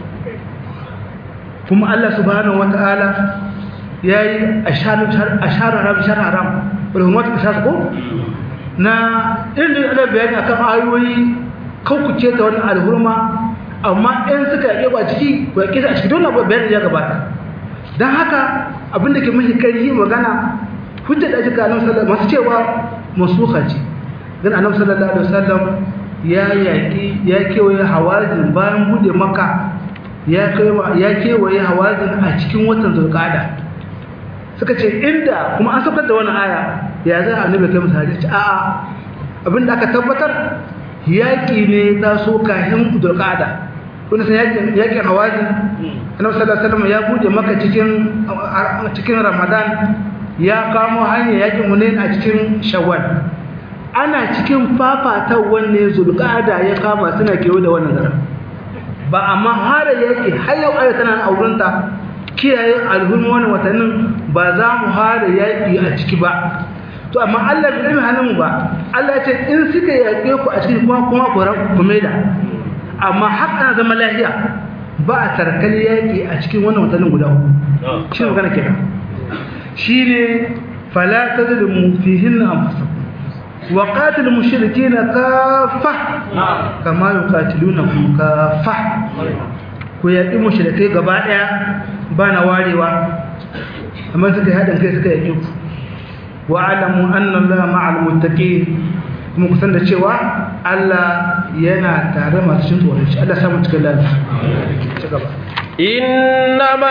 Speaker 2: kuma Allah subhanahu wata'ala ya yi a shara ram shara haram ulumatu ka shasu ko na inda ana bayani akan ayoyi kaukuce ta wani alhurma amma in suka yake ba ciki ba yake a ciki dole bayani ya gabata don haka abinda ke mahi kari magana hujjar da ake kanon masu cewa masuka ce dan annabi sallallahu alaihi wasallam ya yaki ya kewaye hawazin bayan bude maka ya kewa ya kewaye hawazin a cikin watan zulqa'ada suka ce inda kuma an saukar da wannan aya ya za annabi kai misali ce a'a abinda aka tabbatar yaki ne ta so kahin zulqa'ada kun san yakin yakin hawazin annabi sallallahu alaihi wasallam ya bude maka cikin cikin ramadan ya kamo hanyar yakin hunain a cikin shawwal ana cikin fafatar wanne zulqada ya kama suna kewa da wannan garin ba amma har yake har yau ayi tana aurenta kiyaye alhurmi wannan watannin ba za mu hara yaki a ciki ba to amma Allah bai ilmi hannun ba Allah ya ce in suka yaƙe ku a cikin kuma kuma ku ku maida amma har ana zama lafiya ba a tarkali yaƙi a cikin wannan watannin guda uku shi ne magana kenan shine fala tadlimu fihinna anfusakum وقاتل المشركين كافة كما يقاتلونكم كافة ku yaƙi mushrikai gaba ɗaya ba na warewa amma suka yi haɗin kai suka yaƙi ku wa alamu annan la ma'al muttaqin kuma kusan da cewa Allah yana tare masu cin tsoron shi Allah samu cikin lafiya ci gaba
Speaker 1: إنما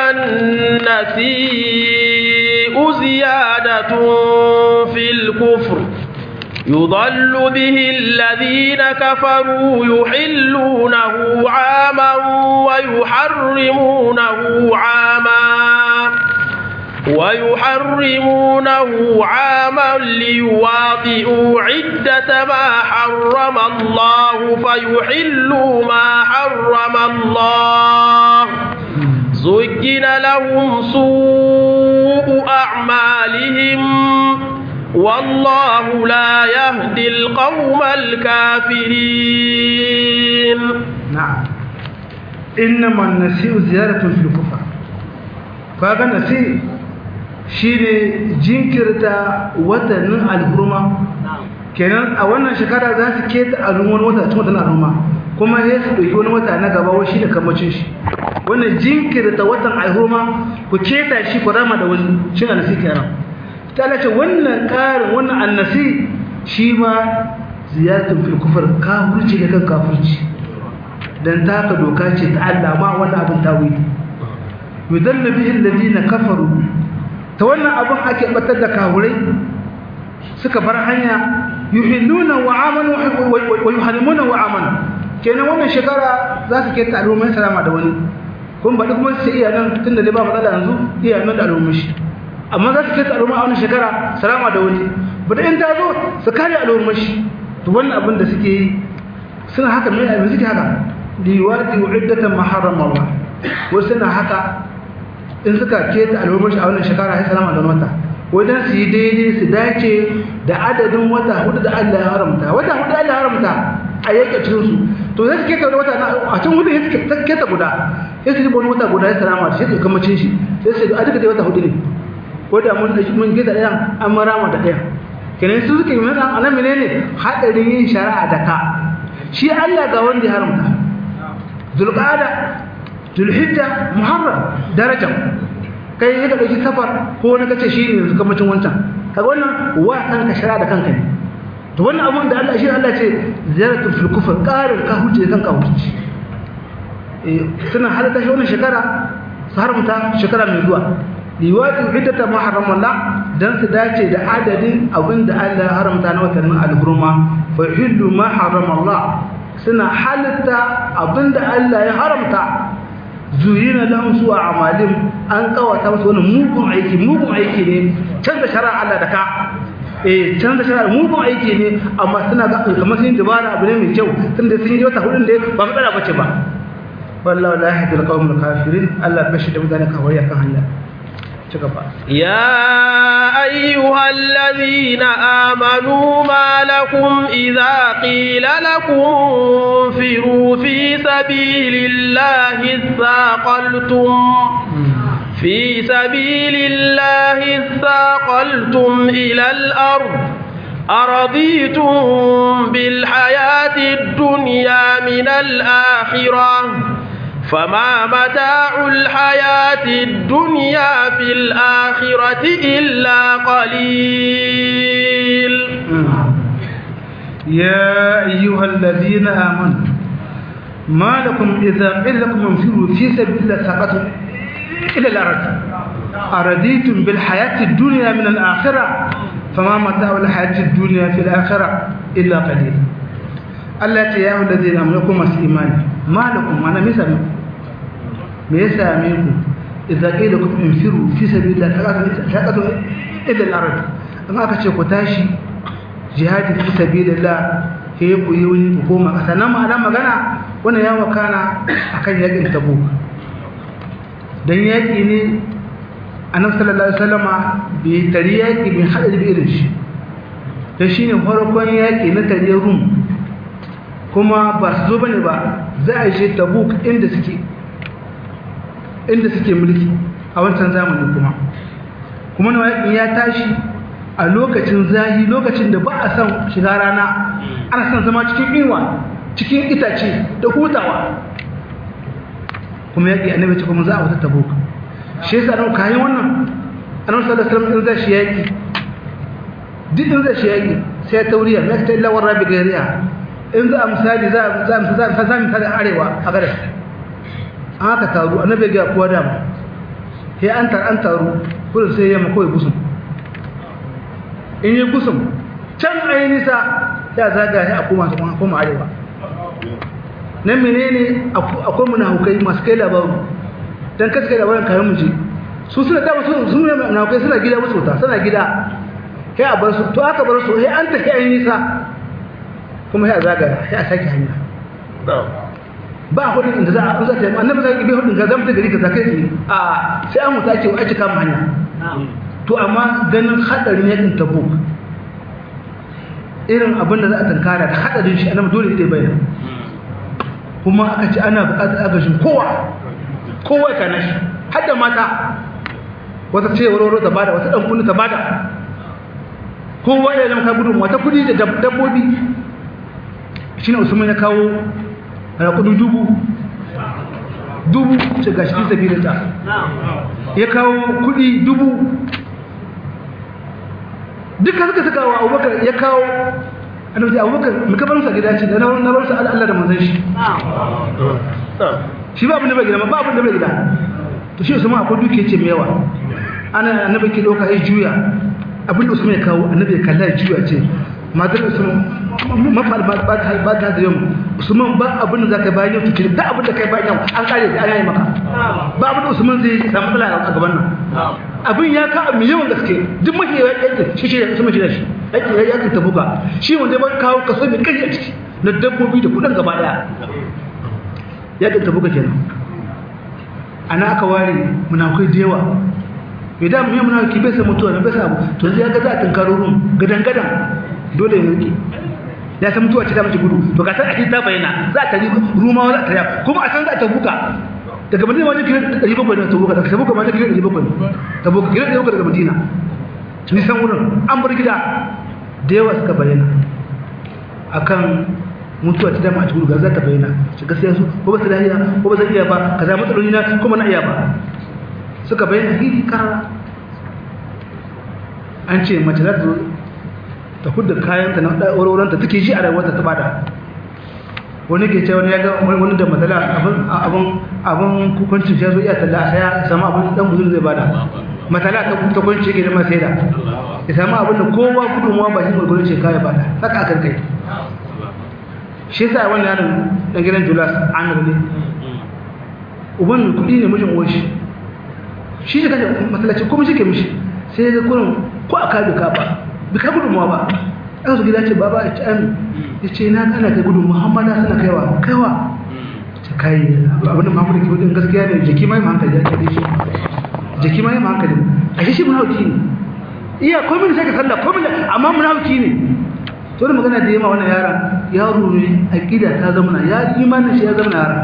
Speaker 1: النسيء زيادة في الكفر يضل به الذين كفروا يحلونه عاما ويحرمونه عاما ويحرمونه عاما ليواطئوا عدة ما حرم الله فيحلوا ما حرم الله زين لهم سوء أعمالهم والله لا يهدي القوم الكافرين
Speaker 2: نعم إنما النسيء زيارة في الكفر فهذا النسيء shine jinkirta watannin alhurma kenan a wannan shekara za su keta alhurman wata cikin watan alhurma kuma ya su ɗauki wani wata na gaba wai shi da kamacin shi wannan jinkirta watan alhurma ku keta shi ku rama da wani cin annasi kenan ta ce wannan ƙarin wannan annasi shi ma ziyaratun fil kufar kafirci da kan kafirci dan taka doka ce ta Allah ma wannan abin tawili yudallu bihi alladhina kafaru ta wannan abin ake batar da kahurai suka bar hanya yuhilluna wa amanu wa yuharrimuna wa amanu kenan wannan shekara za su keta al'ummai salama da wani kun ba duk mun sai iya nan tunda dai ba matsala yanzu iya nan da al'ummai shi amma za su keta al'umma a wannan shekara salama da wani ba da in ta zo su kare al'ummai shi to wannan abin da suke yi suna haka mai abin suke haka liwati wa iddatan maharram Allah wasu suna haka in suka keta albarbashi a wannan shekara ya salama da wata wajen su yi daidai su dace da adadin wata hudu da Allah ya haramta wata hudu Allah ya haramta a yake cikin su to zai su keta wata a cikin hudu ya keta guda ya su wani wata guda ya salama da shi da kamacin shi sai su a duka dai wata hudu ne ko da mun mun gida ɗayan an marama da ɗayan kenan su suke yi mana anan menene hadarin yin shari'a da ka shi Allah ga wanda ya haramta zulqa'ada zulhijja muharram darajan kai ne ka dauki safar ko wani kace shi ne yanzu kamacin wancan kaga wannan wa kanka shara da kanka ne to wannan abun da Allah shi Allah ce ziyaratu fil kufr qarin ka huje kanka huje eh suna halata shi wannan shekara su haramta shekara mai zuwa liwati iddata muharram Allah dan su dace da adadin abin da Allah ya haramta na watannin al-hurma fa hillu ma harrama Allah suna halitta abin da Allah ya haramta zuyina lahum su a'malin an kawata musu wani mugun aiki mugun aiki ne canza shari'a Allah da ka eh canza shari'a mugun aiki ne amma suna ga kamar sun dabara abu ne mai kyau tunda sun yi wata hudun da ba matsala bace ba wallahi la yahdil qawmul kafirin Allah bashi da mutane kawai kan hanya
Speaker 1: يا أيها الذين آمنوا ما لكم إذا قيل لكم انفروا في سبيل الله اثاقلتم في سبيل الله اثاقلتم إلى الأرض أرضيتم بالحياة الدنيا من الآخرة فما متاع الحياة الدنيا في الآخرة إلا قليل
Speaker 2: يا أيها الذين آمنوا ما لكم إذا قيل لكم انفروا في سبيل الله ساقتم إلى الأرض أرضيتم بالحياة الدنيا من الآخرة فما متاع الحياة الدنيا في الآخرة إلا قليل التي يا أيها الذين آمنوا لكم إيمان ما لكم أنا مثل me ya same ku idza qila kum infiru fi sabilillah taqatu ila al-ard amma aka ce ku tashi jihadi fi sabilillah he ku yi wani ku koma kasa nan ma'ana magana wannan ya wakana akan yakin tabuk dan yaki ne annabi sallallahu alaihi wasallama bai tari yaki bin hada da irin shi dan shine farkon yaki na tare rum kuma ba su zo bane ba za a je tabuk inda suke inda suke mulki a wancan zamanin kuma kuma na yakin ya tashi a lokacin zahi lokacin da ba a san shiga rana ana san zama cikin inuwa cikin itace da hutawa kuma yaki annabi ce kuma za a wata tabuk shi yasa nan kayan wannan annabi sallallahu alaihi wasallam in zai shi yaki duk in zai shi yaki sai tauriya na ta illa warabi gairiya in za a misali za a za a za a misali arewa a gare an haka taru annabi ga kuwa dama sai an tar an taru kullum sai yamma kawai gusum in yi gusum can ayi nisa ya zaga sai a koma a koma arewa nan menene akwai munafukai masu kai labaru dan kasu kai labarin kayan muje su suna dama su sun ne munafukai suna gida musu ta suna gida sai a bar su to aka bar su sai an tafi ayi nisa kuma sai a zaga sai a sake hanya ba hudun inda za a za ta annabi zai bi hudun ga zama ta gari ka zakai shi a sai an mutu ake ake kama hanya to amma ganin hadarin yakin tabuk irin abin da za a tankara da hadarin shi annabi dole zai bayyana kuma aka ce ana buƙatar agajin kowa kowa ka nashi har da mata wata ce warwaro ta bada wata dan kunni ta bada kowa ya zama ka gudun wata kudi da dabbobi shine Usman ya kawo raƙudu dubu dubu ce gashi fi sabilillah ya kawo kudi dubu duka suka saka wa abubakar ya kawo annabi abubakar mu kabar sa gida ce da na na bar sa Allah da manzon shi shi ba abin da bai gida ba abin da bai gida to shi Usman akwai duke ce mai yawa ana annabi ke dauka ya juya abin da Usman ya kawo annabi ya kalla ya juya ce madar Usman mafal ba ba ba ta da yau Usman ba abin da zaka bayan yau to da abin da kai bayan yau an kare da an yi maka ba abin da Usman zai samu matsala a gaban nan abin ya ka mai yawan gaske duk mafi yake shi shi Usman shi da shi yake ya yake tabuka shi wanda ba kawo kaso mai kai a ciki na dabbobi da kudin gaba daya yake tabuka kenan ana aka ware munafikai da yawa idan mu yi munafiki bai san mutuwa bai san abu to zai ga za a tunkaro rum gadan gadan dole ya rike ya san mutuwa ce ta mace gudu to ga san a ta bayyana za ta yi rumawa za ta yi kuma a san za ta buka daga madina wajen kilo 700 ne ta buka daga sabuka ma ta kilo 700 ne ta buka kilo 700 daga madina ni san wurin an bar gida da yawa suka bayyana akan mutuwa ta dama a cikin ga za ta bayyana shi gaskiya su ko ba su lafiya ko ba zan iya ba kaza matsaloli na kuma na iya ba suka bayyana hili kara an ce mace za ta ta hudda kayanta na ɗauroranta take ji a rayuwarta ta bada wani ke ce wani ya ga wani da matsala abin abin kukuncin ya zo iya talla a saya sama abin dan buzur zai bada matsala ta ta kwanci ke da ma sai da ya samu abin da kowa gudunmuwa ba shi gurgurin shi kaya bada haka akan kai shi yasa wannan yaron dan gidan Julas Amir ne uban mai kuɗi ne mijin uwar shi shi da kaje masallaci kuma shi ke mishi sai ga kurin ko aka bi ka ba bi ka gudunmuwa ba an su gida ce baba ya ce an ya ce na kana kai gudun muhammada suna kaiwa kaiwa ta kai abinda muhammadu ke gudun gaskiya ne jiki mai hankali ya kade shi jiki mai hankali a shi shi munafiki ne iya komai sai ka sallah komai amma munafiki ne to da magana da yamma wannan yaran yaro ne aqida ta zama ya imanin shi ya zama yaran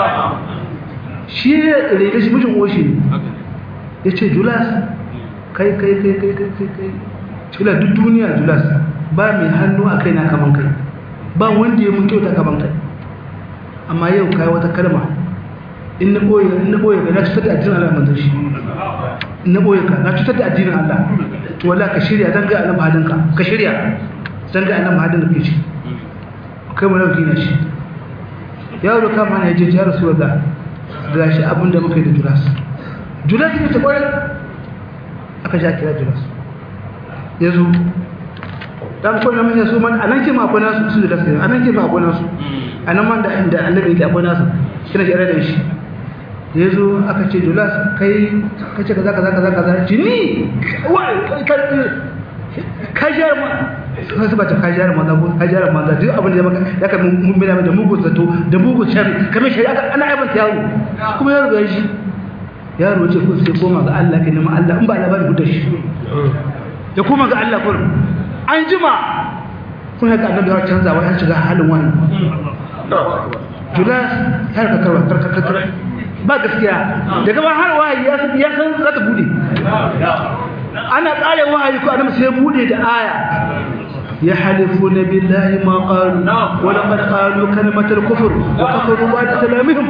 Speaker 2: shi ne rede shi mijin oshi ne ya ce julas kai kai kai kai kai kai kai cula duk duniya julas ba mai hannu a kai na kaman kai ba wanda ya mun kyauta kaman kai amma yau kai wata kalma in na boye in na boye ka na cutar da addinin Allah manzon shi in na boye ka na cutar da addinin Allah to wallahi ka shirya dan ga annabi hadin ka ka shirya dan ga annabi hadin ka shi kai mu rauki na shi yaro kama ne ya je ya rasulullah gashi abinda muka yi da julas julas ne ta kwarai aka ja kira julas ya zo dan kwanan mun yaso man anan ke ma akwai nasu su julas ne anan ke ma akwai nasu anan man da inda annabi yake akwai nasu kina ji da shi ya zo aka ce julas kai kace kaza kaza kaza kaza ci ni wai kajar ma sai su bata kajar ma da kajar ma da duk abin da maka ya ka mun bina da mugun zato da mugun shari kamar shari ana aibanta yaro kuma yaro ya shi yaro ce ko sai koma ga Allah kai nema Allah in ba labari guda shi ya koma ga Allah kun an jima kun haka annabi ya canza wai an shiga halin wani julas har ka karwa karkar ba gaskiya daga ba har wahayi ya san za ta bude ana kare wahayi ko annabi sai bude da aya يحلفون بالله ما قالوا ولقد قالوا كلمة الكفر وكفروا بعد سلامهم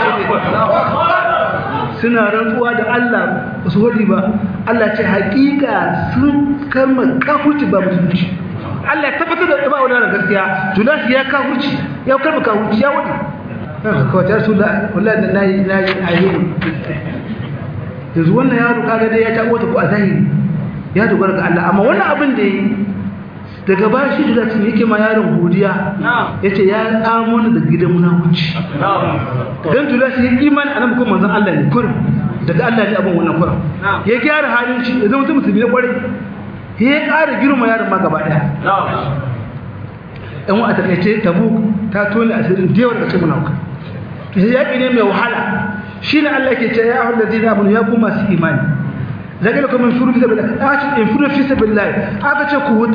Speaker 2: suna rantsuwa da Allah ba su wadi ba Allah ce hakika sun kama kafurci ba musulunci Allah ya tabbatar da ba wannan gaskiya Julas ya kafurci ya karba kafurci ya wadi kawai ta rasulullah wallahi da nayi nayi ayyuka yanzu wannan yaro kaga dai ya tabo ta ko a zahiri ya dogara ga Allah amma wannan abin da yi daga ba shi da zai yake ma yaron godiya yace ya tsamo ni daga gidan munafici dan tula shi imani annabi kuma manzon Allah ne kur daga Allah ne abin wannan kur ya gyara halin shi ya zama musulmi ne kwarai ya ƙara girma yaron ma gaba daya ɗan wa a takaice tabu ta tone asirin da yawa daga cikin munafika to yaƙi ne mai wahala shine Allah ke ce ya ayyuhal ladina amanu ya kuma su imani zagara kuma furu fi sabilillah aka ce in furu fi sabilillah aka ce ku huta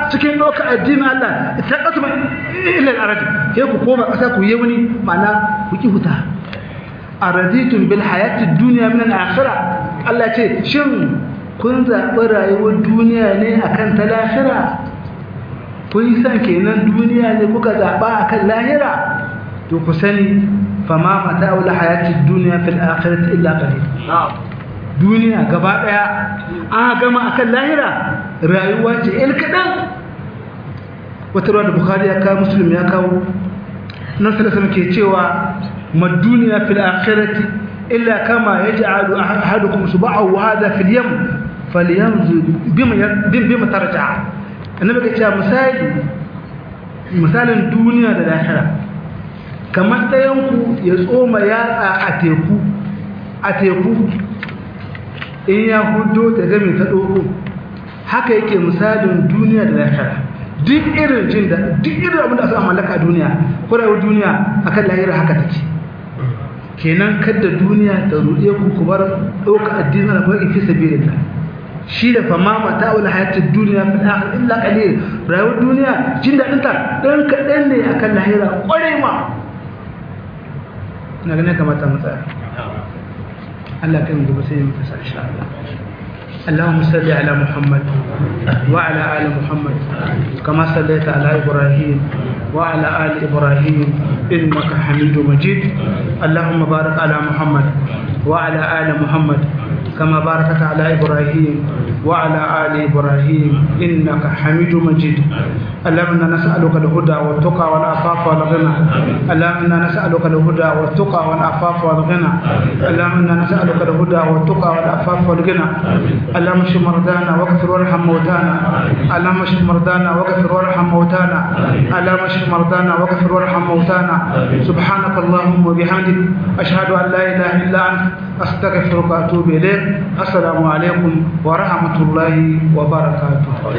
Speaker 2: cikin ɗauka addinin Allah ta ƙasa ilal aradi sai ku koma ƙasa ku yi wani ma'ana ku ki huta araditun bil hayatid dunya min al akhirah Allah ce shin kun zaɓi rayuwar duniya ne akan ta lahira kun yi san kenan duniya ne kuka zaɓa akan lahira to ku sani fama mata'ul hayatid dunya fil akhirati illa qalil duniya gaba daya an gama akan lahira rayuwa ce el kadan wata ruwa da bukhari ya kawo muslim ya kawo nan sallallahu ke cewa mad duniya fil akhirati illa kama yaj'alu ahadukum sub'ahu hadha fil yam falyanzu bima bima tarja'a annabi ke cewa misali misalin duniya da lahira kamar ɗayanku ya tsoma yatsa a teku a teku in ya hudo ta game ta ɗoko haka yake misalin duniya da lahira duk irin jin da duk irin abin da aka mallaka a duniya kurewar duniya akan lahira haka take kenan kadda duniya ta ruɗe ku ku bar ɗauka addinin da kuma fi sabilillah shi da fama mata wal hayatid duniya fil akhir illa qalil rayuwar duniya jin daɗin ta dan kaɗan ne akan lahira ƙwarai ma na ganin kamata mu tsaya Allah kan gaba sai mu kasa insha Allah اللهم صل على محمد وعلى آل محمد كما صليت على إبراهيم وعلى آل إبراهيم إنك حميد مجيد اللهم بارك على محمد وعلى آل محمد كما باركت على إبراهيم وعلى آل إبراهيم إنك حميد مجيد اللهم إنا نسألك الهدى والتقى والعفاف والغنى اللهم إنا نسألك الهدى والتقى والعفاف والغنى اللهم إنا نسألك الهدى والتقى والعفاف والغنى اللهم اشف مرضانا واغفر وارحم موتانا اللهم اشف مرضانا واغفر وارحم موتانا اللهم اشف مرضانا واغفر وارحم موتانا سبحانك اللهم وبحمدك أشهد أن لا إله إلا أنت أستغفرك وأتوب إليك السلام عليكم ورحمة الله وبركاته